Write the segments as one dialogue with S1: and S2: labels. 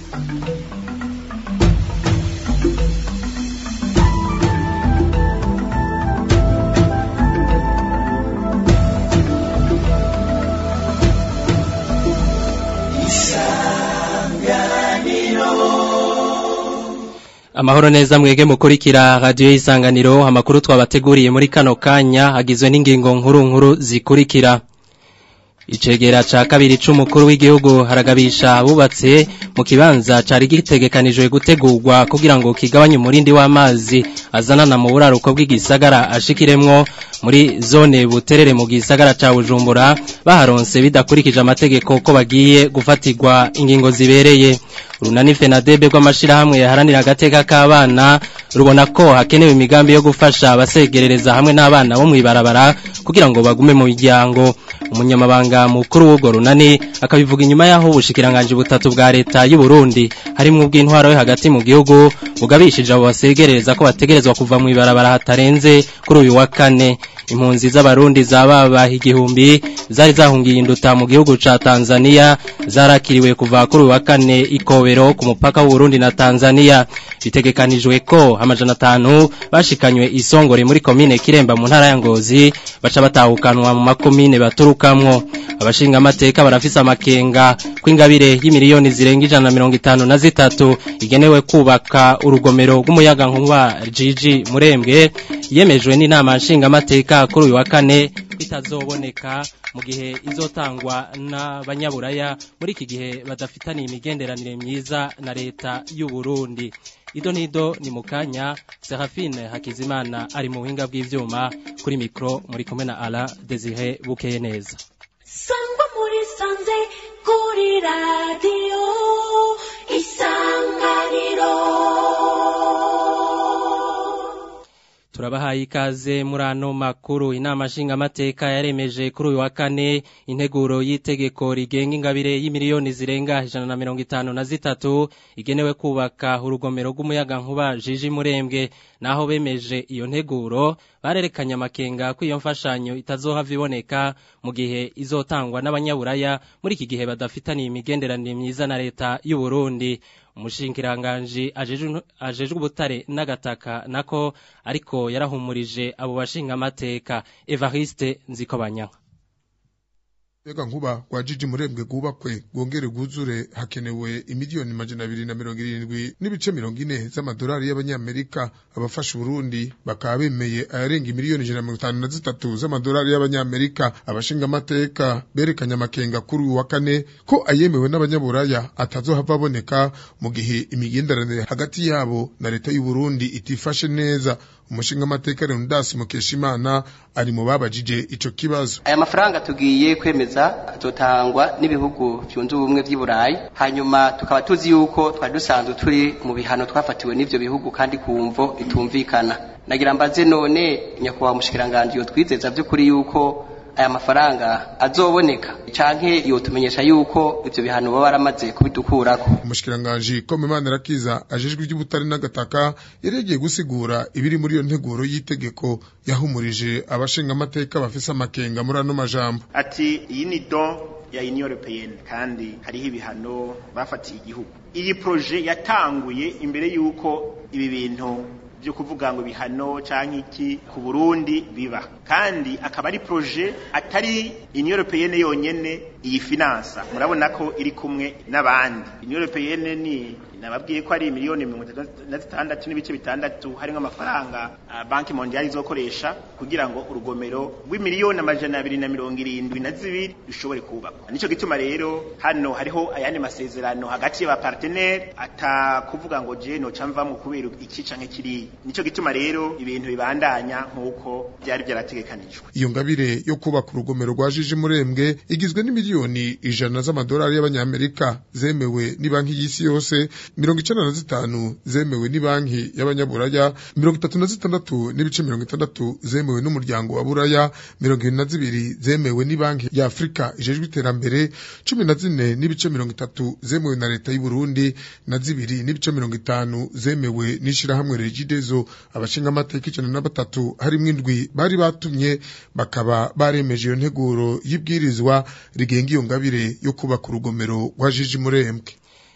S1: Amahoro neza mwege mukurikira radio y'isanganiro amakuru twabateguriye muri kano kanya agizwe n'ingingo nkuru nkuru zikurikira Icegera ca kabiri c'umukuru w'igihugu haragabisha abubatse mu kibanza cari gitegekanijwe gutegurwa kugira ngo kigabanye umurindi w'amazi azanana mu buraruko bw'igisagara ashikiremwo muri zone buterere mu gisagara ca Bujumbura baharonse bidakurikije amategeko ko bagiye gufatirwa ingingo zibereye urunani fenadebe rw'amashirahamwe yaharanira agateka k'abana rubona ko hakenewe imigambi yo gufasha abasegerereza hamwe n'abana bo mw'ibarabara kugira ngo bagume mu miryango umunyamabanga mukuru w'urwo runani akabivuga inyuma y'aho ubushikiranganje butatu bwa leta y'u Burundi harimwo ubw'intwaro yo hagati mu gihugu bugabishije abo basegerereza ko bategerezwa kuva mu ibarabara hatarenze kuri uyu wa kane impunzi z'abarundi zababaha igihumbi zari zahungiye induta mu gihugu ca Tanzania zarakiriwe kuva kuri uyu wa kane ikobero ku mupaka w'Uburundi na Tanzania bitegekanijwe ko amajana atanu bashikanywe isongore muri komine Kiremba mu ntara ya Ngozi baca batahukanwa mu makomine baturukamwo abashinga amateka barafise amakenga kw'ingabire y'imiliyoni zirenga ijana na mirongo itanu na zitatu igenewe kubaka urugomero rw'umuyaga nkuba Gigi Murembwe yemejwe n'inama nshinga amateka kuri uyu wa kane bitazoboneka mu gihe izotangwa n'abanyaburaya muri iki gihe badafitaniye imigenderanire myiza na leta y'u Burundi ido nido ni mukanya Serafine Hakizimana ari mu buhinga bw'ivyuma kuri mikro muri kumwe na Ala Desire Bukeye neza
S2: Sangwa muri sanze kuri radio isanganiro
S1: Turabahaye ikaze muri ano makuru inama nshinga amateka yaremeje kuri uyu wa kane integuro y'itegeko rigenga ingabire y'imiliyoni zirenga ijana na mirongo itanu na zitatu igenewe kubaka urugomero rw'umuyaga nkuba Jiji Murembwe naho bemeje iyo nteguro barerekanye amakenga ko iyo mfashanyo itazohava iboneka mu gihe izotangwa n'abanyaburaya muri iki gihe badafitaniye imigenderanire myiza na leta y'u Burundi umushingiranganji ajejwe ubutare n'agataka nako ariko yarahumurije abo bashinga amateka Evariste Nzikobanyanka
S3: Ega nkuba kwa jiji murembwe gubakwe gwongere guzure hakenewe imiliyoni majana abiri na mirongo irindwi n'ibice mirongo ine z'amadolari y'abanyamerika abafasha Burundi bakaba bemeye ayarenga imiliyoni ijana na mirongo itanu na zitatu z'amadolari y'abanyamerika abashinga amateka berekanye amakenga kuri uyu wa kane ko ayemewe n'abanyaburaya atazohava aboneka mu gihe imigenderanire hagati yabo na leta y'u Burundi itifashe neza umushinga amateka Leonidas Mukeshimana ari mu babajije ico kibazo
S4: aya mafaranga tugiye kwemeza azotangwa n'ibihugu byunze ubumwe by'i Burayi hanyuma tukaba tuzi yuko twari dusanzwe turi mu bihano twafatiwe n'ivyo bihugu kandi kumvo bitumvikana nagira mbaze none nyakubahwa mushikiranganje yo twizeza by'ukuri yuko aya mafaranga azoboneka canke yotumenyesha yuko ivyo bihano baba baramaze kubidukurako
S3: umushikiranganji ko Imana rakiza ajejwe iby'ubutari n'agataka yaregeye gusigura ibiri muri iyo nteguro y'itegeko yahumurije abashinga amateka bafise amakenga muri ano majambo
S5: ati iyi ni don ya Union Européenne kandi hariho ibihano bafatiye igihugu iyi proje yatanguye imbere yuko ibi bintu byo kuvuga ngo bihano canke iki ku Burundi biba kandi akaba ari projet atari Union Européenne yonyene iyi finansa murabona ko iri kumwe n'abandi Union Européenne ni nababwiye ko ari miliyoni mirongo na zitandatu n'ibice bitandatu harimo amafaranga uh, banki mondiali izokoresha kugira ngo urugomero rw'imiliyoni amajana abiri na mirongo irindwi na zibiri rushobore kubakwa nico gituma rero hano hariho ayandi masezerano hagati y'abapartenere atakuvuga ngo je noca mvamwo kubera iki canke kiriya nico gituma rero ibintu bibandanya nk'uko byari byarategekanijwe
S3: iyo ngabire yo kubaka urugomero rwa jiji murembwe igizwe n'imiliyoni ijana z'amadolari y'abanyamerika zemewe ni banki y'isi yose mirongo icenda na zitanu zemewe ni banki y'abanyaburaya mirongo itatu na zitandatu n'ibice mirongo itandatu zemewe n'umuryango wa buraya mirongo ibiri na zibiri zemewe ni banki ya afurika ijejwe iterambere cumi na zine n'ibice mirongo itatu zemewe na leta y'u Burundi na zibiri n'ibice mirongo itanu zemewe n'ishirahamwe regidezo abashinga amateka ijana na batatu harimwo indwi bari batumye bakaba baremeje iyo nteguro y'ibwirizwa rigenga iyo ngabire yo kubaka urugomero rwa jiji murembwe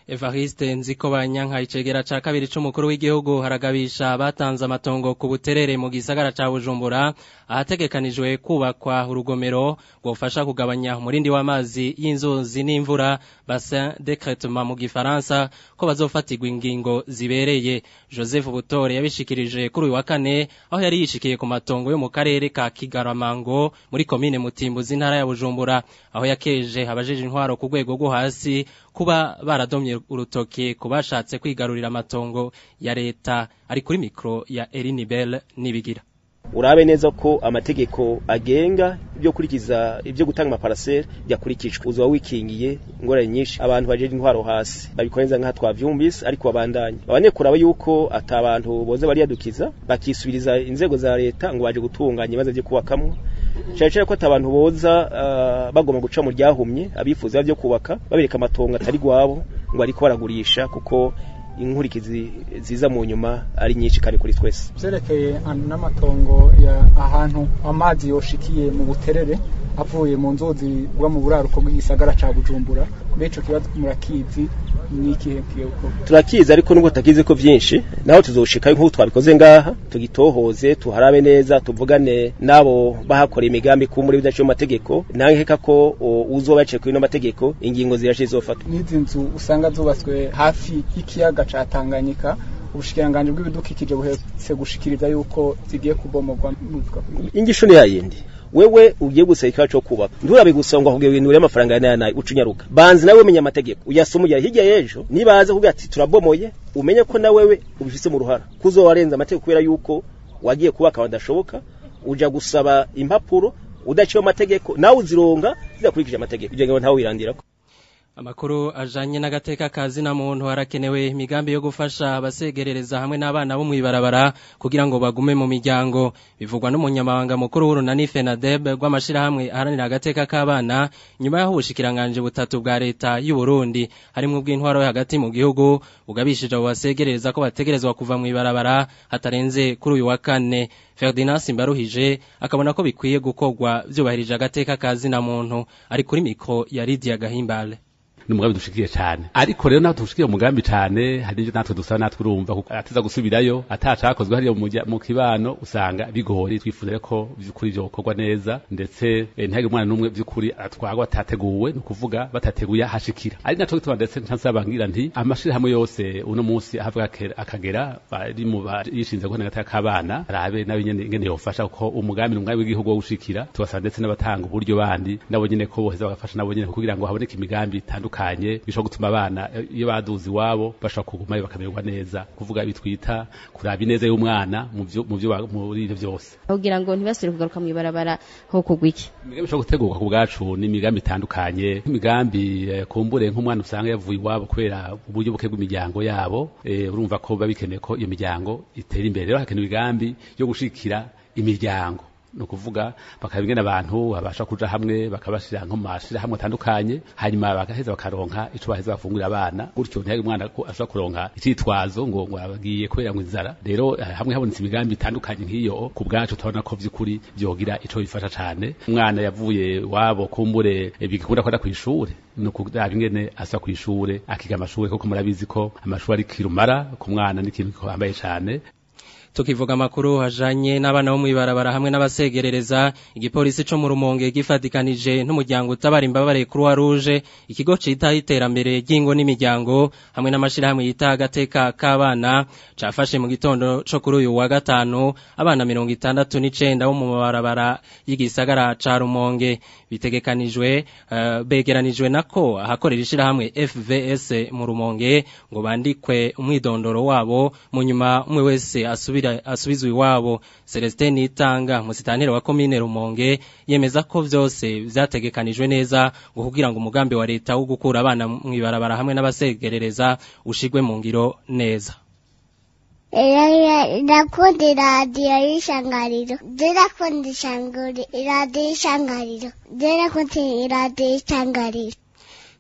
S1: Evariste nziko banyanka icegera ca kabiri c'umukuru w'igihugu haragabisha batanze amatongo ku buterere mu gisagara ca Bujumbura ahategekanijwe kubakwa urugomero rwofasha kugabanya umurindi w'amazi y'inzuzi n'imvura bassin d'écrêtement mu gifaransa ko bazofatirwa ingingo zibereye Joseph Butore yabishikirije kuri uyu wa kane aho yari yishikiye ku matongo yo mu karere ka Kigaramango muri komine Mutimbuzi ntara ya Bujumbura aho yakeje abajeje intwaro ku rwego rwo hasi kuba baradomye urutoke kubashatse kwigarurira amatongo ya leta ari kuri mikro ya Elinibel nibigira
S6: urabe neza ko amategeko agenga ibyo kurikiza ibyo gutanga amaparasere yakurikijwe uzoba wikingiye ingorane nyinshi abantu bajeje intwaro hasi babikorenza nka twavyumvise ariko babandanye babanye kuraba yuko ata abantu boze bariyadukiza bakisubiriza inzego za leta ngo baje gutunganya ibibazo byo kubakamwo cyane cyane ko ata abantu boza uh, bagomba guca mu ryahumye abifuza byo kubaka babereka amatongo atari gwabo ngo ariko baragurisha kuko inkurikizi ziza mu nyuma ari nyinshi kandi kuri twese
S7: vyerekeye n'amatongo ya ahantu amazi yoshikiye mu buterere avuye mu nzuzi bwa mu buraruko bw'igisagara ca Bujumbura kuri ico kibazo murakizi n'ikihe kiyoko
S6: turakizi ariko nubwo tutakizi ko vyinshi naho tuzoshika nk'uko twabikoze ngaha tugitohoze tuharabe neza tuvugane nabo bahakora imigambi ku muri bidaciye amategeko nankeka ko uzoba yaciye kuri no mategeko ingingo zirashe zofatwa
S7: n'izi nzu usanga zubatswe hafi y'ikiyaga ca Tanganyika ubushikiranganje bw'ibidukikije buhetse gushikiriza yuko zigiye kubomogwa
S6: ingisho ni yayindi wewe ugiye gusaba ikibazo cyo kubaka nturabe gusonga kugira ibintu biri amafaranga yana nayo ucunyaruka banzi nawe umenya amategeko uyasoma ujya hirya y'ejo nibaza kugira ati turabomoye umenye ko na wewe ubifise mu ruhara kuzo warenza amategeko kubera yuko wagiye kubaka badashoboka uja gusaba impapuro udaciye amategeko nawe uzironga zidakurikije amategeko kugira ngo ntawe wirandirako
S1: Amakuru ajanye n'agateka kazi na muntu harakenewe imigambi yo gufasha abasegerereza hamwe n'abana bo mwibarabara kugira ngo bagume mu miryango bivugwa n'umunyamabanga mukuru w'urunani FENADEB rw'amashirahamwe aharanira agateka k'abana nyuma y'aho ubushikiranganje butatu bwa leta y'u Burundi harimwo bw'intwaro yo hagati mu gihugu ugabishije abo basegerereza ko bategerezwa kuva mu ibarabara hatarenze kuri uyu wa kane Ferdinand Simbaruhije akabona ko bikwiye gukorwa byubahirije agateka kazi na muntu ari kuri mikro ya Lydia Gahimbale
S8: n'umugambi dushikiye cyane ariko rero naho dushikiye umugambi cyane hari ibyo natwe dusaba natwe urumva kuko ateza gusubirayo atacakozwe hariyo mu kibano usanga bigori twifuza ko by'ukuri byo gukorwa neza ndetse ntihagire umwana n'umwe by'ukuri atwarwa atateguwe ni ukuvuga batateguye ahashikira ari naco gituma ndetse ntasabangira nti amashirahamwe yose uno munsi ahavuga akagera bari mu yishinze guhana gataka k'abana arabe nawe nyene ingene yofasha kuko umugambi n'umugambi w'igihugu wo gushikira tubasaba ndetse n'abatanga uburyo bandi nabo nyene ko boheza bagafasha nabo nyene kugira ngo haboneke imigambi itandukanye bitandukanye bishobora gutuma abana iyo baduze iwabo bashobora kugumayo bakamererwa neza kuvuga bitwita kuraba ineza y'umwana mu byo mu byo muri ivyo byose
S9: kugira ngo ntibasubire kugaruka mu ibarabara nko kugwiki
S8: imigambi ishobora gutegurwa ku bwacu ni imigambi itandukanye imigambi kumbure nk'umwana usanga yavuye iwabo kubera uburyo buke bw'imiryango yabo urumva ko biba bikeneye ko iyo miryango itera imbere rero hakenewe imigambi yo gushikira imiryango ni ukuvuga bakaba ingene abantu babasha kuja hamwe bakabashira nko mashira hamwe atandukanye hanyuma bagaheza bakaronka ico baheza bafungurira abana gutyo ntihage umwana ko ashobora kuronka icitwazo ngo ngo abagiye kubera ngo inzara rero hamwe habonetse imigambi itandukanye nk'iyo ku bwacu turabona ko vy'ukuri vyogira ico bifasha cane umwana yavuye wabo kumbure bigikunda kwenda kw'ishure ni ukuraba ingene asa kw'ishure akiga amashure kuko murabizi ko amashure ari kirumara ku mwana n'ikintu gihambaye cane
S1: tukivuga amakuru hajanye n'abana bo mwibarabara hamwe n'abasegerereza igipolisi co mu rumonge gifatikanije n'umuryango utabara imbabare Croix Rouge ikigo cita iterambere ry'ingo n'imiryango hamwe n'amashirahamwe yita agateka k'abana cafashe mu gitondo co kuri uyu wa gatanu abana mirongo itandatu n'icenda bo mu mabarabara y'igisagara ca rumonge bitegekanijwe uh, begeranijwe nako ahakorera ishirahamwe FVS mu rumonge ngo bandikwe umwidondoro wabo mu nyuma umwe wese asubira asubizwe iwabo Celestin Nitanga musitanteri wa commune Rumonge yemeza ko vyose vyategekanijwe neza ngo kugira ngo umugambi wa leta wo gukura abana mwibarabara hamwe n'abasegerereza ushigwe mu ngiro neza
S10: Ndakunda iradiyo y'ishangariro ndakunda iradiyo y'ishangariro ndakunda iradiyo y'ishangariro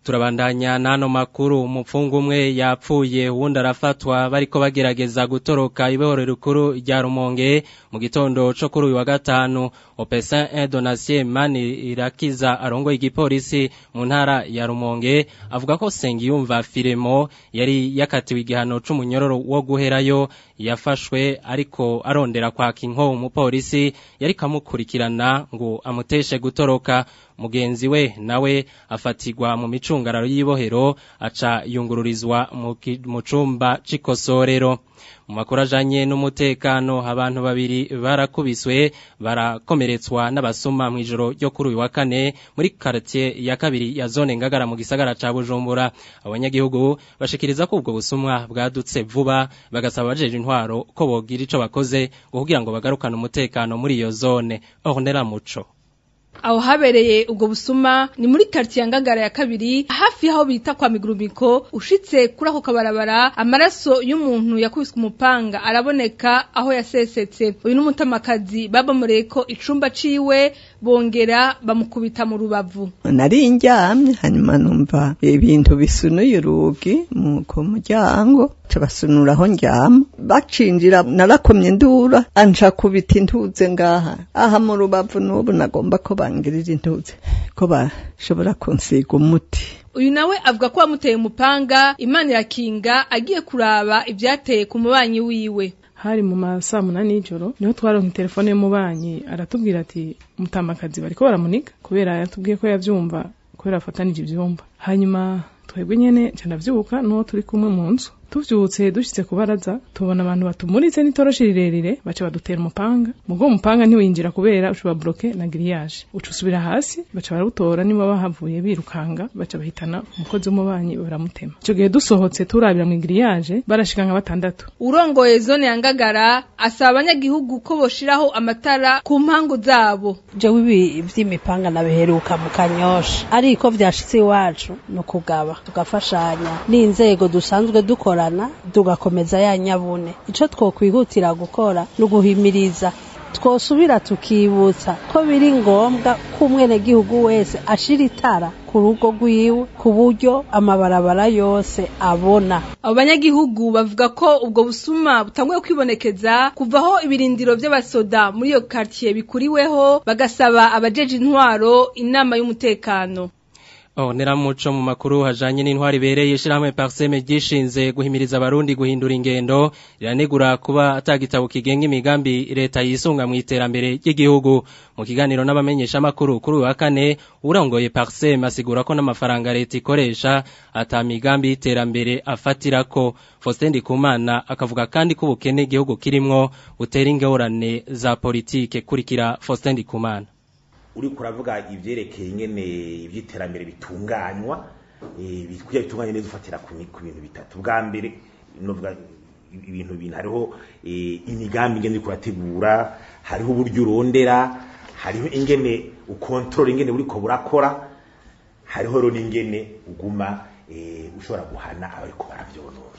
S1: turabandanya n'ano makuru umupfungu umwe yapfuye uwundi arafatwa bariko bagerageza gutoroka ibohoro rikuru rya rumonge mu gitondo co kuri uyu wa gatanu opesin un donatien mani irakiza arongoye igipolisi mu ntara ya rumonge avuga ko sengiyumva firemo yari yakatiwe igihano c'umunyororo wo guherayo yafashwe ariko arondera kwaka inko umupolisi yari kamukurikirana ngo amuteshe gutoroka mugenzi we nawe afatirwa mu micungararo y'ibohero aca yungururizwa mu cumba c'ikosorero mu makuru ajanye n'umutekano abantu babiri barakubiswe barakomeretswa n'abasuma mu ijoro ryo kuri uyu wa kane muri quartier ya kabiri ya zone ngagara mu gisagara ca Bujumbura abanyagihugu bashikiriza ko ubwo busumwa bwadutse vuba bagasaba abajeje intwaro ko bogira ico bakoze kugira ngo bagarukane umutekano muri iyo zone Ornella Muco
S11: aho habereye ubwo busuma ni muri quartier ya Ngagara ya kabiri hafi aho bita kwa Migurumiko ushitse kuri ako kabarabara amaraso y'umuntu yakubiswe umupanga araboneka aho yasesetse uyu n'umutamakazi babamureye ko icumba ciwe bongera bamukubita mu rubavu
S12: nari njyamye hanyuma numva ibintu bisunuye urugi ku muryango cabasunura aho njyama bacinjira narakomye ndura anja kubita intuze ngaha aha mu rubavu n'ubu nagomba ko bangirira intuze ko bashobora kunsiga umuti
S11: uyu nawe avuga ko wamuteye umupanga imana irakinga agiye kuraba ibyateye ku mubanyi wiwe
S13: hari mu masaa munani y'ijoro niho twaronka telefone y'umubanyi aratubwira ati mutamakazi bariko baramuniga kubera yatubwiye ko yavyumva kubera afatanije ivyumba hanyuma twebwe nyene ca ndavyuka n'uwo turi kumwe mu nzu tuvyutse dushitse kubaraza tubona abantu batumuritse n'itoroshi rirerire baca badutera umupanga mugo umupanga ntiwinjira kubera ushobora bloke na grillage uca usubira hasi baca barawutora niba bahavuye birukanga baca bahitana umukozi w'umubanyi baramutema ico gihe dusohotse turabira mu grillage barashika nka batandatu
S11: urongoye zone ya Ngagara asaba abanyagihugu ko boshiraho amatara ku mpangu zabo
S14: jewe ibi vy'imipanga nabiheruka mu kanyosha ariko vyashitse iwacu no kugaba tugafashanya n'inzego dusanzwe dukora tugakomeza ya nyabune icyo twokwihutira gukora ni uguhimiriza twosubira tukibutsa ko biri ngombwa ko umwenegihugu wese ashira itara ku rugo rwiwe ku buryo amabarabara yose abona
S11: abo banyagihugu bavuga ko ubwo busuma butanguye kwibonekeza kuvaho ibirindiro by'abasoda muri iyo quartier bikuriweho bagasaba abajeje intwaro inama y'umutekano
S1: Oh, neramuco mu makuru hajanye n'intwari bereye shirahamwe Parseme gishinze guhimiriza abarundi guhindura ingendo riranegura kuba atagitabo kigenga imigambi leta yisunga mu iterambere ry'igihugu mu kiganiro n'abamenyesha makuru kuri wa kane urongoye Parseme asigura ko n'amafaranga leta ikoresha ata migambi y'iterambere afatirako Faustin Ndikumana akavuga kandi ko ubukene igihugu kirimwo butera ingorane za politike kurikira Faustin Ndikumana
S15: uri kuravuga ivyerekeye ingene ivy'iterambere bitunganywa bikwiye bitunganye neza ufatira ku bintu bitatu bwa mbere novuga ibintu bintu hariho imigambi ingene uriko urategura hariho uburyo urondera hariho ingene ukontorora ingene buriko burakora hariho rero n'ingene uguma ushobora guhana abariko baravyonona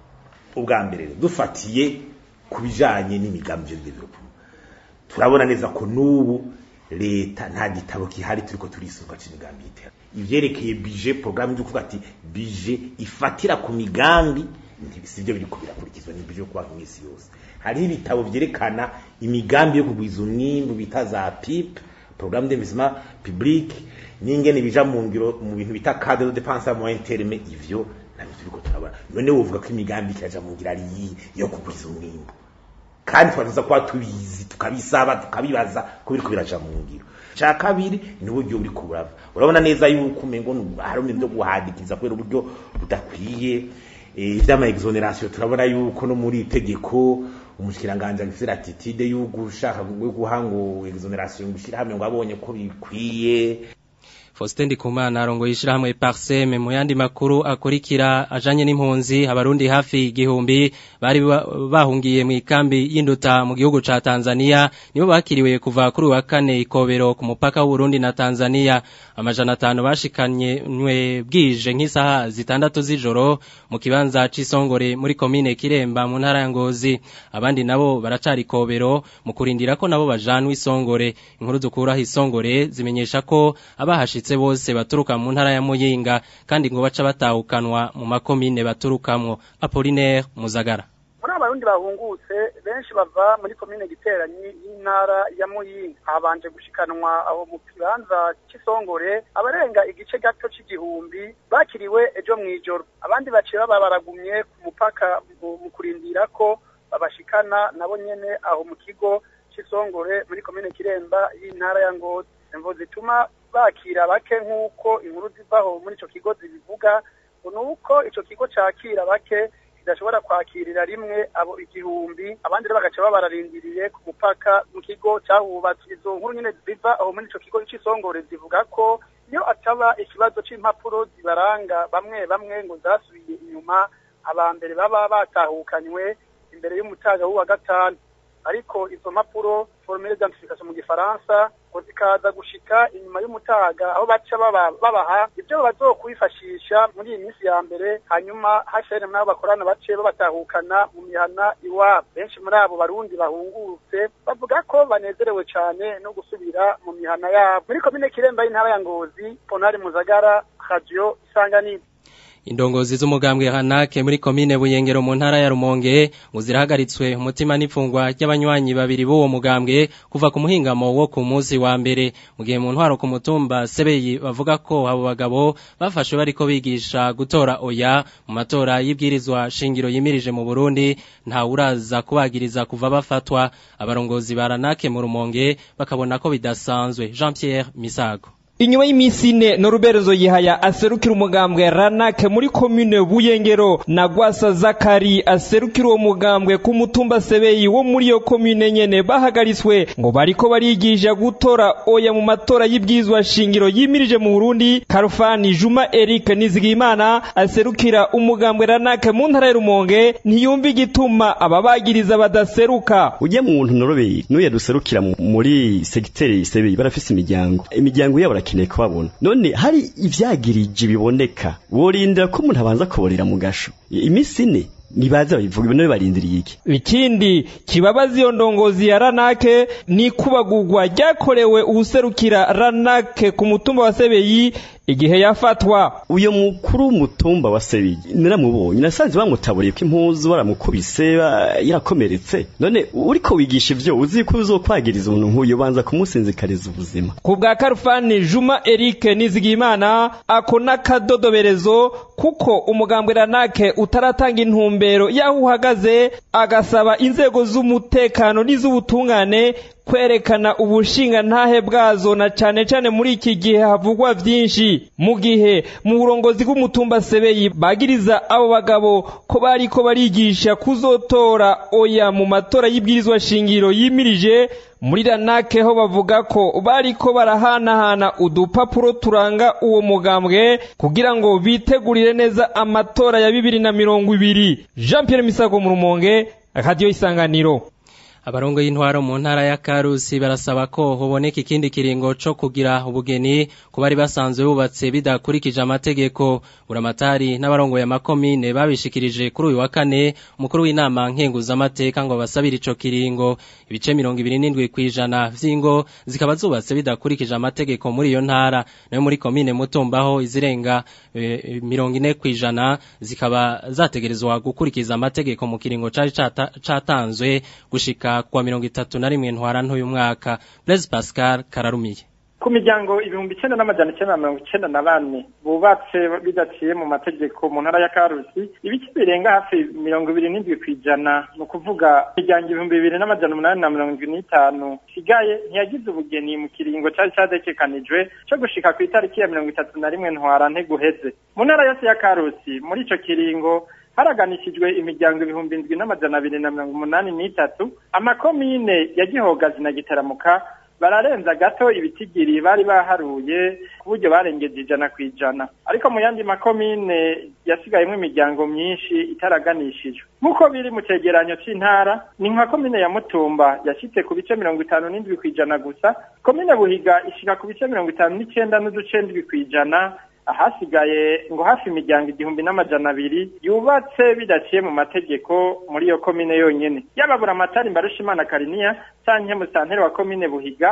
S15: ubwa mbere dufatiye ku bijanye n'imigambi y'development turabona neza ko n'ubu leta nta gitabo kihari turiko turisuka c'imigambi y'itera ivyerekeye bije programme yo kuvuga ati bije ifatira ku migambi sivyo biriko birakurikizwa ni bije yo kuba mw'isi yose hariho ibitabo vyerekana imigambi yo kugwiza umwimbu bita za PIP programme d'investissement public n'ingene bija mu ngiro mu bintu bita cadre de dépense à moyen terme ivyo nabyo turiko turabona none wovuga ko imigambi ikaja mu ngira ari yo kugwiza umwimbu kandi twageza kuba tubizi tukabisaba tukabibaza ko biriko biraja mu ngiro ca kabiri ni uburyo uri kurava urabona neza yuko umengo hari ibintu byo guhadikiza kubera uburyo budakwiye ivy'ama exoneration turabona yuko no muri itegeko umushikiranganje afite attitude yo gushaka guha ngo exoneration gushira hamwe ngo abonye ko bikwiye
S1: Faustin Ndikumana arongoye ishirahamwe Parseme mu yandi makuru akurikira ajanye n'impunzi abarundi hafi igihumbi bari bahungiye mu ikambi y'induta mu gihugu ca Tanzania nibo bakiriwe kuva kuri wa kane ikobero ku mupaka w'u Burundi na Tanzania amajana atanu bashikanye nwe bwije nk'isaha zitandatu z'ijoro mu kibanza c'isongore muri komine Kiremba mu ntara ya Ngozi abandi nabo baracari ikobero mu kurindira ko nabo bajanwa isongore inkuru dukura isongore zimenyesha ko abahashitse bahagaritse bose baturuka mu ntara ya Muyinga kandi ngo baca batahukanwa mu makomine baturukamwo Apollinaire Muzagara
S16: muri abarundi bahungutse benshi bava muri komine giteranyi y'intara ya muyinga habanje gushikanwa aho mu kibanza c'isongore abarenga igice gato c'igihumbi bakiriwe ejo mw'ijoro abandi baciye baba baragumye ku mupaka mu kurindira ko babashikana nabo nyene aho mu kigo c'isongore muri komine kiremba y'intara ya ngozi imvo zituma bakira bake nk'uko inkuru zivaho muri ico kigo zibivuga ngo ni uko ico kigo cakira bake kidashobora kwakirira rimwe abo igihumbi abandi rero bagaca babararindiriye ku mupaka mu kigo cyahubatse izo nkuru nyine ziva aho muri ico kigo c'isongore zivuga ko iyo ataba ikibazo c'impapuro zibaranga bamwe bamwe ngo zasubiye inyuma aba mbere baba batahukanywe imbere y'umutaga w'uwa gatanu ariko izo mpapuro formule d'identification mu gifaransa ngo zikaza gushika inyuma y'umutaga aho baca babaha ibyo bazokwifashisha muri iyi minsi ya mbere hanyuma HCR nabo bakorana bace babatahukana mu mihana iwabo benshi muri abo barundi bahungurutse bavuga ko banezerewe cyane no gusubira mu mihana yabo muri komine kiremba y'intara ya ngozi ponari muzagara radio isanganiro
S1: Indongozi z'umugambwe Hanake muri komine Buyengero mu ntara ya Rumonge ngo zirahagaritswe umutima n'ifungwa ry'abanywanyi babiri b'uwo mugambwe kuva ku muhingamo wo ku munsi wa mbere mu gihe mu ntwaro ku mutumba Sebeyi bavuga ko abo bagabo bafashwe bariko bigisha gutora oya mu matora y'ibwirizwa shingiro yimirije mu Burundi nta uraza kubagiriza kuva bafatwa abarongozi ba Hanake mu Rumonge bakabona ko bidasanzwe Jean Pierre Misago
S17: inyuma y'iminsi ine noruberezo yihaya aserukira umugambwe ranake muri komine buyengero na gwasa zakari aserukira uwo mugambwe ku mutumba sebeyi wo muri iyo komine nyene bahagaritswe ngo bariko barigisha gutora oya mu matora y'ibwizwa shingiro yimirije mu burundi karufani juma eric nizigimana aserukira umugambwe ranake mu ntara y'urumonge ntiyumva igituma ababagiriza badaseruka
S18: ujya mu muntu norobeye n'uya duserukira muri segiteri sebeyi barafise imiryango imiryango yabo barakeneye kubabona none hari ivyagirije biboneka worindira ko umuntu abanza kuborera mu gasho iminsi ine nibaza babivuga ibintu barindiriye iki
S17: ikindi kibabaza iyo ndongozi ya ranake ni kubagurwa ryakorewe uwuserukira ranake ku mutumba wa sebeyi igihe yafatwa
S18: uyo mukuru w'umutumba wa sebeyi naramubonye nasanze bamutaburiye ko impuzu baramukubise yarakomeretse none uriko wigisha ivyo uzi ko uzokwagiriza umuntu nk'uyu banza kumusinzikariza ubuzima
S17: ku bwa karufani juma eric nizigimana ako n'akadodoberezo kuko umugambwe ranake utaratanga intumbero y'aho uhagaze agasaba inzego z'umutekano n'iz'ubutungane kwerekana ubushinga ntahe bwazo na cane cane muri iki gihe havugwa vyinshi mu gihe mu burongozi bw'umutumba sebeyi bagiriza abo bagabo ko bariko barigisha kuzotora oya mu matora y'ibwirizwa shingiro yimirije muri ranake ho bavuga ko bariko barahanahana udupapuro turanga uwo mugambwe kugira ngo bitegurire neza amatora ya bibiri na mirongo ibiri jean pierre misago mu rumonge radiyo isanganiro
S1: abarongo y'intwaro mu ntara ya Karusi barasaba ko hoboneka ikindi kiringo co kugira ubugeni ku bari basanzwe bubatse bidakurikije amategeko buramatari n'abarongo ya makomine babishikirije kuri uyu wa kane umukuru w'inama nkenguza amateka ngo basabire ico kiringo ibice 27 kwijana vy'ingo zikaba zubatse bidakurikije amategeko muri iyo ntara nayo muri komine mutumbaho izirenga e, 40 kwijana zikaba zategerezwa gukurikiza amategeko mu kiringo cari catanzwe gushika kwa mirongo itatu na rimwe ntwara ntuyu mwaka Blaise Pascal kararumiye
S19: ku miryango ibihumbi icenda n'amajana icenda na mirongo icenda na bane bubatse bidaciye mu mategeko mu ntara ya karusi ibice birenga hafi mirongo ibiri n'indwi kw'ijana ni ukuvuga imiryango ibihumbi bibiri n'amajana umunani na mirongo indwi n'itanu isigaye ntiyagize ubugeni mu kiringo cari cadekekanijwe co gushika ku itariki ya mirongo itatu na rimwe ntwara guheze mu ntara yose ya karusi muri ico kiringo haraganishijwe imiryango ibihumbi indwi n'amajana abiri na mirongo umunani n'itatu amakomine ya gihogazi na gitaramuka bararenza gato ibitigiri bari baharuye ku buryo barengeje ijana ku ijana ariko mu yandi makomine yasigayemo imiryango myinshi itaraganishijwe nk'uko biri mu cegeranyo c'intara ni nka komine ya mutumba yashitse ku bice mirongo itanu n'indwi ku ijana gusa komine buhiga ishika ku bice mirongo itanu n'icenda n'uduce ndwi ku ijana ahasigaye ngo hafi imiryango igihumbi n'amajana abiri yubatse bidaciye mu mategeko muri iyo komine yonyene yaba buramatari mbarushimana kariniya canke musanteri wa komine buhiga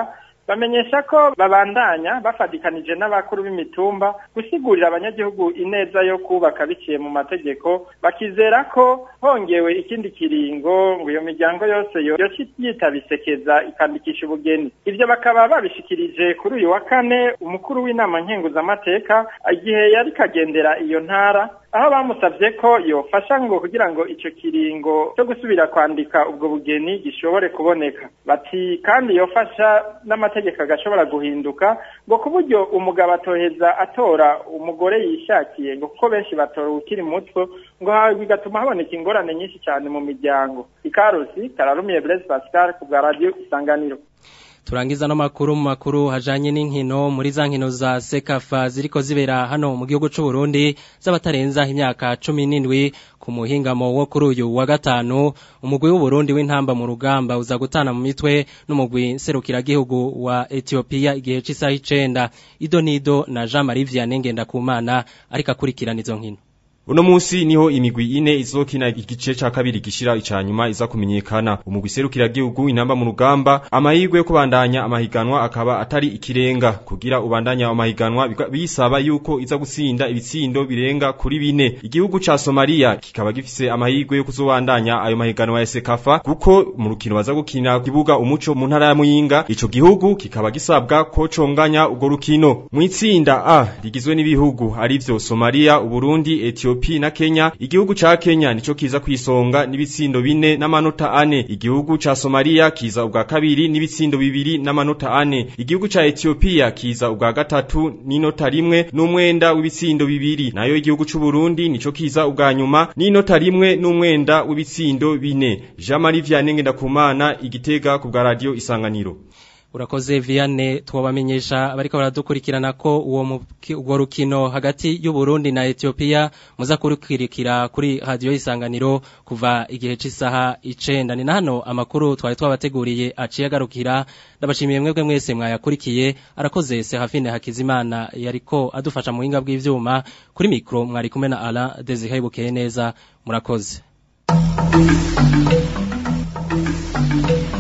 S19: bamenyesha ko babandanya bafatikanije n'abakuru b'imitumba gusigurira abanyagihugu ineza yo kubaka biciye mu mategeko bakizera ko hongewe ikindi kiringo ngo iyo miryango yose yoshi yitabisekeza ikandikisha ubugeni ivyo bakaba babishikirije kuri uyu wa kane umukuru w'inama nkenguzamateka igihe yari kagendera iyo ntara aho bamusabye ko yofasha ngo kugira ngo ico kiringo cyo gusubira kwandika ubwo bugeni gishobore kuboneka bati kandi yofasha n'amategeko agashobora guhinduka ngo ku buryo umugabo atoheza atora umugore yishakiye ngo kuko benshi batora ukiri muto ngo bigatuma haboneka ingorane nyinshi cyane mu miryango ikarusi kararumiye Blaise Pascal ku bwa radio isanganiro
S1: turangiza no makuru mu makuru hajanye n'inkino muri za nkino za sekafa ziriko zibera hano mu gihugu c'u Burundi z'abatarenza imyaka 17 ku muhingamo wo kuri uyu wa gatanu umugwi w'u Burundi w'intamba mu rugamba uza gutana mu mitwe n'umugwi serukira gihugu wa Ethiopia igihe c'isaha 9 Idonido na Jean Marie Vianney Ngendakumana ariko akurikirana izo nkino
S20: Uno musi niho imigwi ine izokina igice ca kabiri gishira icanyuma iza kumenyekana umugwi serukira gihugu inamba mu rugamba amahirwe yo kubandanya amahiganwa akaba atari ikirenga kugira ubandanya amahiganwa bisaba yuko iza gusinda ibitsindo birenga kuri bine igihugu ca Somalia kikaba gifise amahirwe yo kuzobandanya ayo mahiganwa ya Sekafa kuko mu rukino baza gukina kibuga umuco mu ntara ya Muyinga ico gihugu kikaba gisabwa ko conganya ugo rukino mu itsinda A rigizwe n'ibihugu arivyo Somalia Uburundi Ethiopia Ethiopia na Kenya igihugu ca Kenya nico kiza kwisonga n'ibitsindo bine n'amanota ane igihugu ca Somalia kiza ubwa kabiri n'ibitsindo bibiri n'amanota ane igihugu ca Ethiopia kiza ubwa gatatu n'inota rimwe n'umwenda w'ibitsindo bibiri nayo igihugu c'u Burundi nico kiza ubwa nyuma n'inota rimwe n'umwenda w'ibitsindo bine Jean Marie Vianney Ngendakumana igitega ku bwa radio isanganiro
S1: Urakoze Vianney twabamenyesha abariko baradukurikirana ko uwo uwo rukino hagati y'u Burundi na Ethiopia muza kurikirikira kuri radio isanganiro kuva igihe c'isaha 9 ni hano amakuru twari twabateguriye aciye agarukira ndabashimiye mwebwe mwese mwayakurikiye arakoze Serafine Hakizimana yariko adufasha mu hinga bw'ivyuma kuri micro mwari kumwe na Ala Desire Bukeye neza murakoze Thank you.